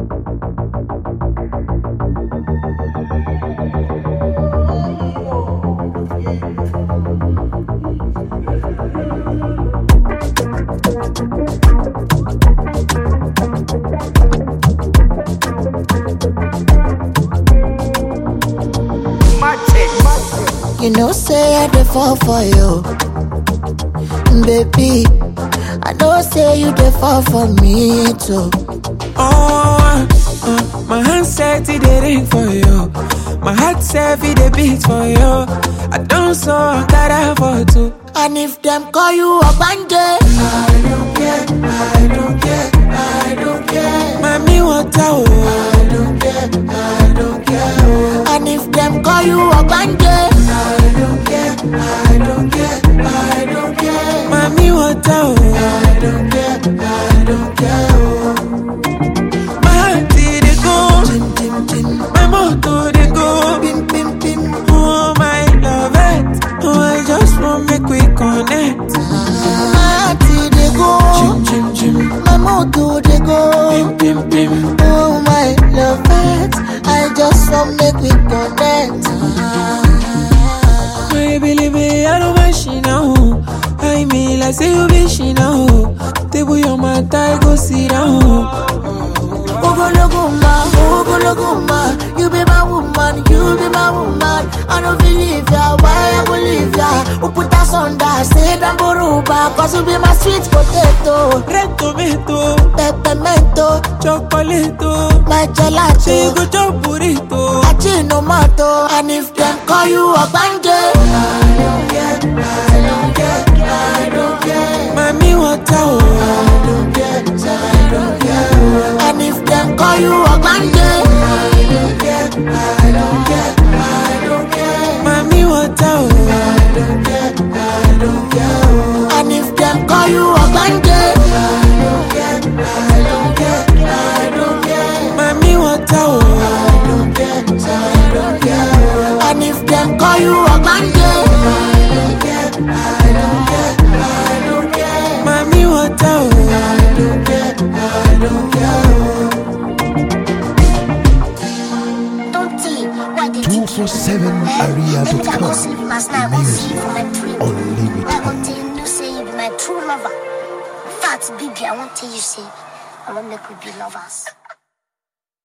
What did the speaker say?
You know, say I dey fall for you, baby. I know, say you dey fall for me too. Oh, uh, my hand said it dey ring for you. My heart said it dey beat for you. I don't so I got for two. And if them call you a bandit, I don't care, I don't care, I don't care. Mami water oh. I don't care, I don't care. oh. And if them call you a bandit, I don't care, I don't care, I don't care. Mami water oh. I don't care, I don't care. oh. My heart did it go. Tim, tim, tim, My motor dey go. pim, pim, pim. Oh my love it. Oh I just want make we connect. My heart dey go, Chim chim chim. my motor dey go. Pim pim pim. Oh my love it, I just want make we connect. My baby, I don't mind she now. I mean, like say you be she now. Table your mat, I go sit down. Ogologo ma, ogologo ma, you be my woman, you be my woman. I don't believe ya, why I go leave ya? Who put us under, say them boruba, cause you be my sweet potato, Red tomato, peppermento, chocolate, my she gelato, go chop burrito. achinomato. And if them call you a bandit, I don't care, I don't care, I don't care. Mami water, oh. I don't care, I don't care. And if them call you a bandit, I don't care, I don't care, I don't care. Mami water, oh. I don't care, I don't care. And if them call you a bandit, I don't care, I don't care, I don't care. Mami water, oh. I don't care, I don't care. And if them call you a bandit, I don't care, I don't care, I don't care. Mami water, oh. I don't care, I don't care. Don't tell why they think you. 247area.com. Anytime I go sleep last night, I go see you for my dream. Unlimited. I want to you say you be my true lover. Fat baby, I want to you say I want make we be lovers.